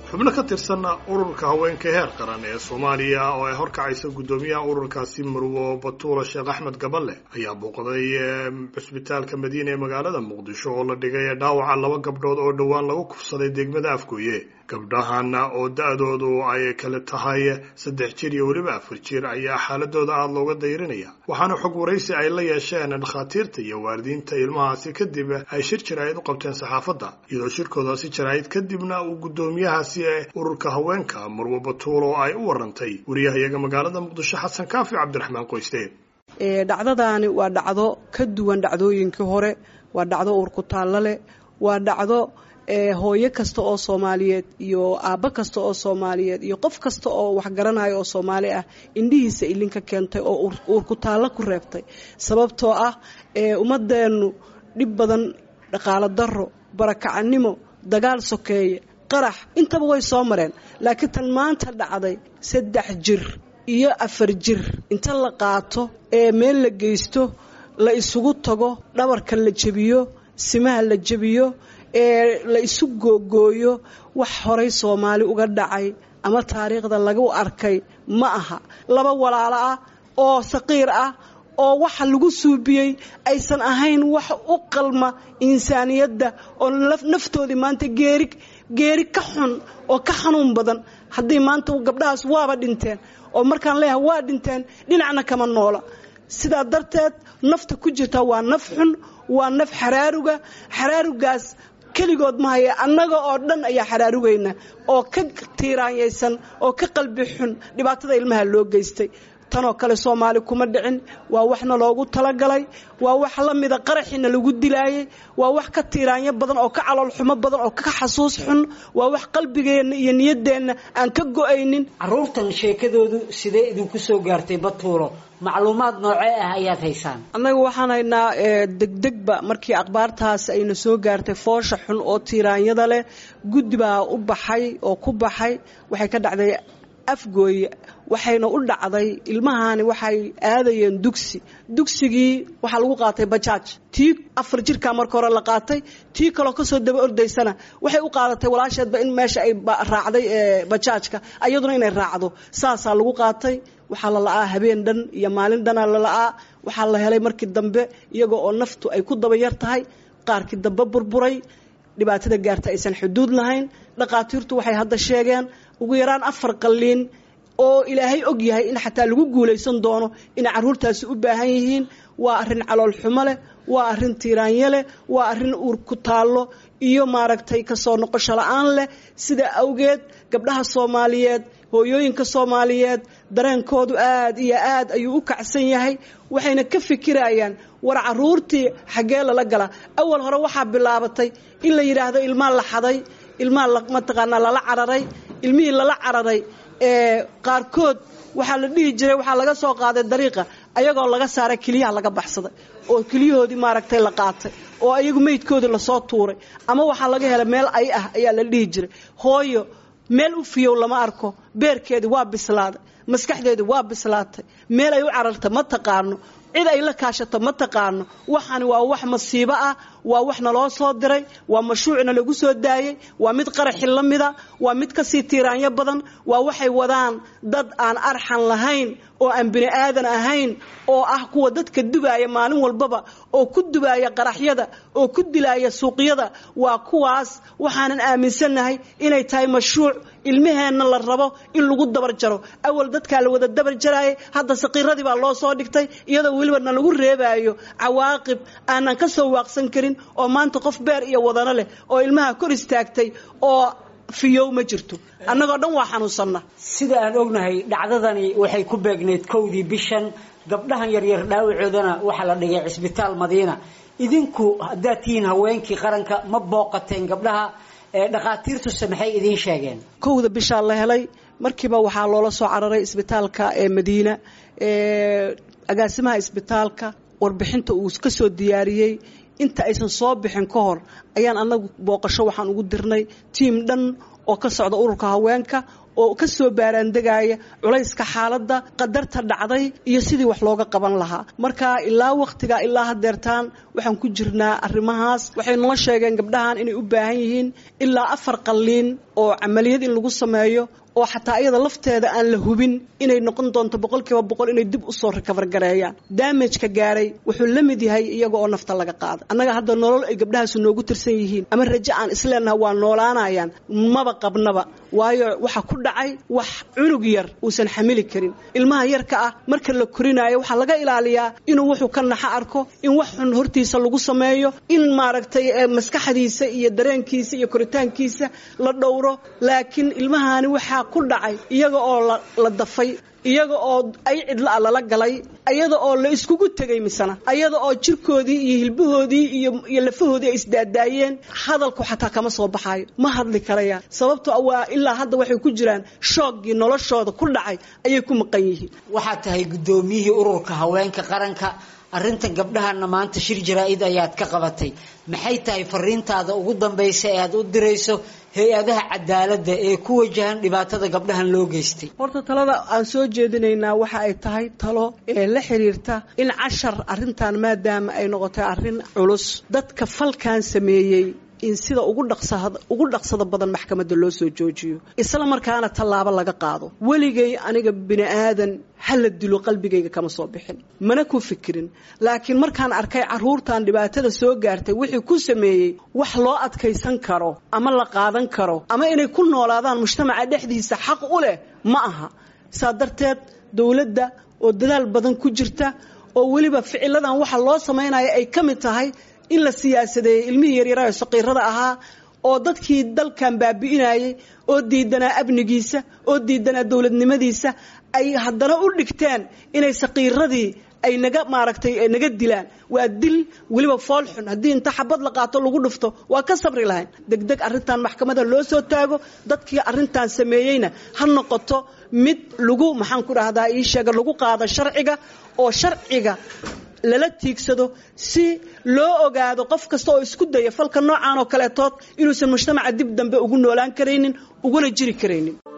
xubno ka tirsan ururka haweenka heer qaran ee soomaaliya oo ay horkacaysa guddoomiyaha ururkaasi marwo batuula sheekh axmed gaballe ayaa booqday cusbitaalka madiina ee magaalada muqdisho oo la dhigay dhaawaca laba gabdhood oo dhowaan lagu kufsaday degmada afgooye gabdhahan oo da-doodu ay kale tahay saddex jir iyo weliba afar jir ayaa xaaladooda aada looga dayrinaya waxaana xog waraysi ay la yeesheen dhakhaatiirta iyo waalidiinta ilmahaasi kadib ay shir jaraa'id u qabteen saxaafadda iyadoo shirkoodaasi jaraa'id kadibna uu guddoomiyahaasi ee ururka haweenka marwo batuul oo ay u warantay wariyahayaga magaalada muqdisho xasan kaafi cabdiraxmaan qoyste dhacdadaani waa dhacdo ka duwan dhacdooyinkii hore waa dhacdo uurku taallo leh waa dhacdo hooyo kasta oo soomaaliyeed iyo aabbo kasta oo soomaaliyeed iyo qof kasta oo waxgaranayo oo soomaali ah indhihiisa ilinka keentay oo uurku taallo ku reebtay sababtoo ah ummadeennu dhib badan dhaqaalo daro barakacannimo dagaal sokeeye qarax intaba way soo mareen laakiin tan maanta dhacday saddex jir iyo afar jir inta la qaato ee meel la geysto la isugu tago dhabarka la jebiyo simaha la jebiyo ee la isu googooyo wax horay soomaali uga dhacay ama taariikhda lagu arkay ma aha laba walaalo ah oo saqiir ah oo waxa lagu suubiyey aysan ahayn wax u qalma insaaniyadda oo naftoodii maanta geeri geeri ka xun oo ka xanuun badan haddii maanta gabdhahaas waaba dhinteen oo markaan leeyahay waa dhinteen dhinacna kama noola sidaa darteed nafta ku jirta waa naf xun waa naf xaraaruga xaraarugaas keligood ma haya annaga oo dhan ayaa xaraarugayna oo ka tiiraanyaysan oo ka qalbi xun dhibaatada ilmaha loo geystay tanoo kale soomaali kuma dhicin waa waxna loogu talagalay waa wax la mida qaraxiina lagu dilaayay waa wax ka tiiraanyo badan oo ka caloolxumo badan oo ka xasuus xun waa wax qalbigeenna iyo niyaddeenna aan ka go-aynin caruurtan sheekadoodu sidee idinku soo gaartay batuulo macluumaad noocee ah ayaad haysaan annaga waxaan haynaa degdegba markii akhbaartaas ayna soo gaartay foosha xun oo tiiraanyada leh guddi baa u baxay oo ku baxay waxay ka dhacday afgooye waxayna u dhacday ilmahani waxay aadayeen dugsi dugsigii waxaa lagu qaatay bajaaj tii afar jirkaa marka hore la qaatay tii kaloo kasoo daba ordaysana waxay u qaadatay walaasheedba in meesha ay raacday bajaajka ayaduna inay raacdo saasaa lagu qaatay waxaa la la-aa habeen dhan iyo maalin dhanaa la la-aa waxaa la helay markii dambe iyagoo oo naftu ay ku daba yar tahay qaarkii dambe burburay dhibaatada gaarta aysan xuduud lahayn dhakhaatiirtu waxay hadda sheegeen ugu yaraan afar qalliin oo ilaahay og yahay in xataa lagu guulaysan doono inay carruurtaasi u baahan yihiin waa arrin calool xumo leh waa arrin tiiraanyo leh waa arrin uur ku taallo iyo maaragtay kasoo noqosho la-aan leh sidaa awgeed gabdhaha soomaaliyeed hooyooyinka soomaaliyeed dareenkoodu aad iyo aad ayuu u kacsan yahay waxayna ka fikirayaan war caruurtii xaggee lala gala awal hore waxaa bilaabatay in la yidhaahdo ilmaa la xaday ilmaa mataqaanaa lala cararay ilmihii lala cararay ee qaarkood waxaa la dhihi jiray waxaa laga soo qaaday dariiqa ayagoo laga saaray keliyaha laga baxsaday oo keliyahoodii maaragtay la qaatay oo ayagu meydkoodii lasoo tuuray ama waxaa laga helay meel ay ah ayaa la dhihi jiray hooyo meel u fiyow lama arko beerkeedii waa bislaaday maskaxdeedii waa bislaatay meel ay u cararta ma taqaano cid ay la kaashato ma taqaano waxani waa wax masiibo ah waa wax naloo soo diray waa mashruucna lagu soo daayey waa mid qaraxi la mida waa mid kasii tiiraanyo badan waa waxay wadaan dad aan arxan lahayn oo aan bini aadan ahayn oo ah kuwa dadka dubaaya maalin walbaba oo ku dubaaya qaraxyada oo ku dilaaya suuqyada waa kuwaas waxaanan aaminsannahay inay tahay mashruuc ilmaheenna la rabo in lagu dabar jaro awal dadkaa la wada dabar jaraayay hadda saqiiradii baa loo soo dhigtay iyadoo weliba na lagu reebaayo cawaaqib aanan ka soo waaqsan karin oo maanta qof beer iyo wadano leh oo ilmaha kor istaagtay oo fiyow ma jirto annagoo dhan waa xanuunsanna sida aan ognahay dhacdadani waxay ku beegneyd kowdii bishan gabdhahan yaryar dhaawacoodana waxaa la dhigay cisbitaal madiina idinku haddaad tihiin haweenkii qaranka ma booqateen gabdhaha dhakhaatiirtuse maxay idiin sheegeen kowda bishaa la helay markiiba waxaa loola soo cararay isbitaalka ee madiina agaasimaha isbitaalka warbixinta uu ka soo diyaariyey inta aysan soo bixin ka hor ayaan anagu booqasho waxaan ugu dirnay tiim dhan oo ka socda ururka haweenka oo ka soo baaraandegaya culayska xaaladda qadarta dhacday iyo sidii wax looga qaban lahaa marka ilaa wakhtiga ilaa hadeertaan waxaan ku jirnaa arrimahaas waxay noo sheegeen gabdhahan inay u baahan yihiin ilaa afar qalliin oo camaliyad in lagu sameeyo oo xataa iyada lafteeda aan la hubin inay noqon doonto boqolkiiba boqol inay dib usoo rikabar gareeyaan daamajka gaaray wuxuu la mid yahay iyaga oo nafta laga qaada annaga hadda nolol ay gabdhahaasu noogu tirsan yihiin ama rajo aan isleenaha waa noolaanayaan maba qabnaba waayo waxa ku dhacay wax cunug yar uusan xamili karin ilmaha yarka ah marka la korinaayo waxaa laga ilaaliyaa inuu wuxuu ka naxa arko in wax xun hortiisa lagu sameeyo in maaragtay maskaxdiisa iyo dareenkiisa iyo koritaankiisa la dhowro laakiin ilmahani waxaa ku dhacay iyaga oo la dafay iyaga oo ay cidla a lala galay iyada oo la iskugu tegay misana ayada oo jirkoodii iyo hilbahoodii iyo iyo lafahoodii ay isdaadaayeen hadalku xataa kama soo baxaayo ma hadli karayaan sababto waa ilaa hadda waxay ku jiraan shooggii noloshooda ku dhacay ayay ku maqan yihiin waxaad tahay guddoomiyihii ururka haweenka qaranka arrintan gabdhahana maanta shir jaraa-id ayaad ka qabatay maxay tahay fariintaada ugu dambaysa ee aad u dirayso hay-adaha cadaaladda ee ku wajahan dhibaatada gabdhahan loo geystay horta talada aan soo jeedinaynaa waxa ay tahay talo ee la xiriirta in cashar arrintan maadaama ay noqotay arrin culus dadka falkan sameeyey in sida ugu dhaqsada ugu dhaqsada badan maxkamadda loo soo joojiyo isla markaana tallaabo laga qaado weligay aniga bini aadan hala dilo qalbigayga kama soo bixin mana ku fikirin laakiin markaan arkay caruurtan dhibaatada soo gaartay wixii ku sameeyey wax loo adkaysan karo ama la qaadan karo ama inay ku noolaadaan mujtamaca dhexdiisa xaq u leh ma aha saa darteed dowladda oo dadaal badan ku jirta oo weliba ficiladan waxa loo samaynaya ay ka mid tahay in la siyaasadeeyey ilmihii yaryaraha saqiirada ahaa oo dadkii dalkan baabi'inayay oo diidanaa amnigiisa oo diidanaa dowladnimadiisa ay haddana u dhigteen inay saqiiradii ay naga maaragtay naga dilaan waa dil weliba foolxun haddii inta xabad la qaato lagu dhufto waa ka sabri lahayn degdeg arrintan maxkamada loo soo taago dadkii arrintan sameeyeyna ha noqoto mid lagu maxaan ku dhahdaa ii sheega lagu qaado sharciga oo sharciga lala tiigsado si loo ogaado qof kasta oo isku daya falka noocan oo kaleetood inuusan mujtamaca dib dambe ugu noolaan karaynin uguna jiri karaynin